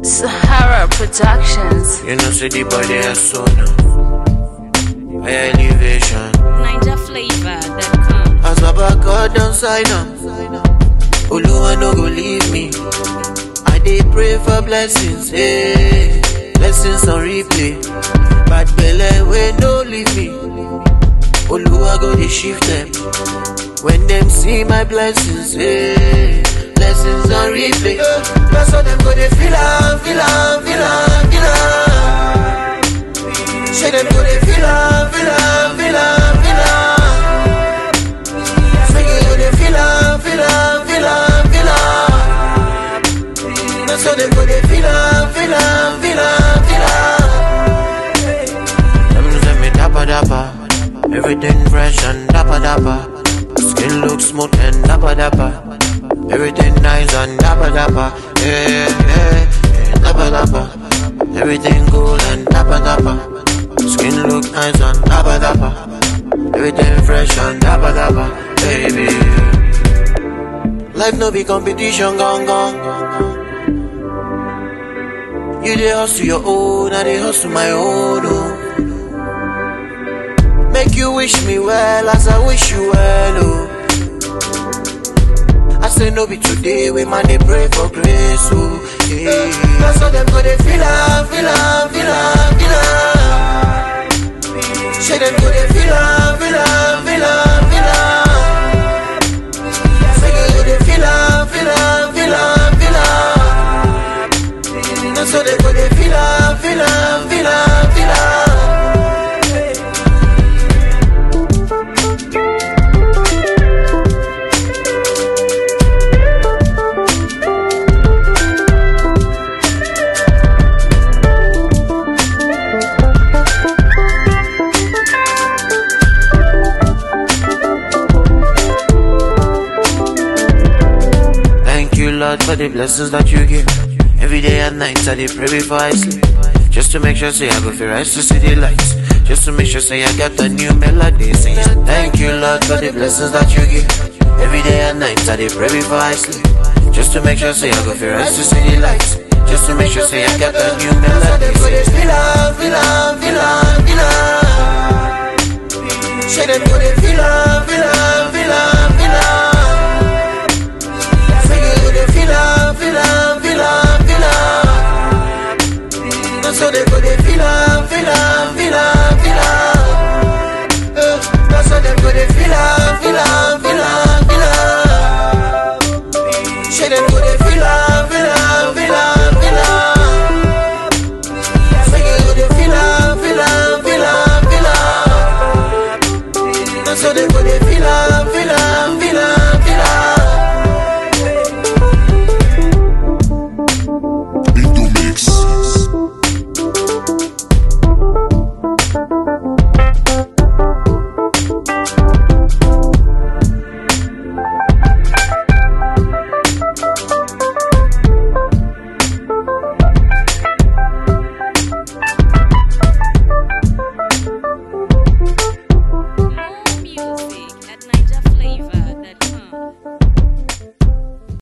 Sahara Productions. You know, see the body has so now. High elevation. NinjaFlavor.com. As my back God down side now. Oluwa no go leave me. I dey pray for blessings, hey. Blessings on replay. Bad belle wey no leave me. Oluwa go dey shift them. When them see my blessings, hey. Blessings on replay. That's how them go dey feel am, feel am, feel am, feel am. Say them go dey feel am, feel am, feel am, feel am. Say you go dey feel am, feel am, feel am, feel am. That's how them go dey feel am, feel am, feel am, feel am. Them say me dapper dapper, everything fresh and dapper dapper. Skin look smooth and dapper dapper. Everything nice and dapper dapper. Yeah, yeah, yeah, dapper dapper. Everything cool and dapper dapper. Skin look nice and dapper dapper. Everything fresh and dapper dapper, baby. Life no be competition, gone gone. You dey hustle your own, I dey hustle my own. Oh. Make you wish me well as I wish you well. Oh. I say no be today, we man dey pray for grace. Oh. Yeah. That's how them go dey feel am, feel am, feel am, feel am. Say them go dey feel am, feel am, feel am, feel am. Say you go dey feel am, feel am, feel am, feel am. That's how they go dey feel am, feel am, feel am, feel am. Thank you, Lord, for the blessings that you give. Every day and night, I dey pray before I sleep. Just to make sure, say I go feel rise to see the lights. Just to make sure, say I got a new melody. Saying thank you, Lord, for the blessings that you give. Every day and night, I dey pray before I sleep. Just to make sure, say I go feel rise to see the lights. Just to make sure, say I got a new melody. Feel am, feel am, feel am, feel am. Say them go dey feel am, feel am.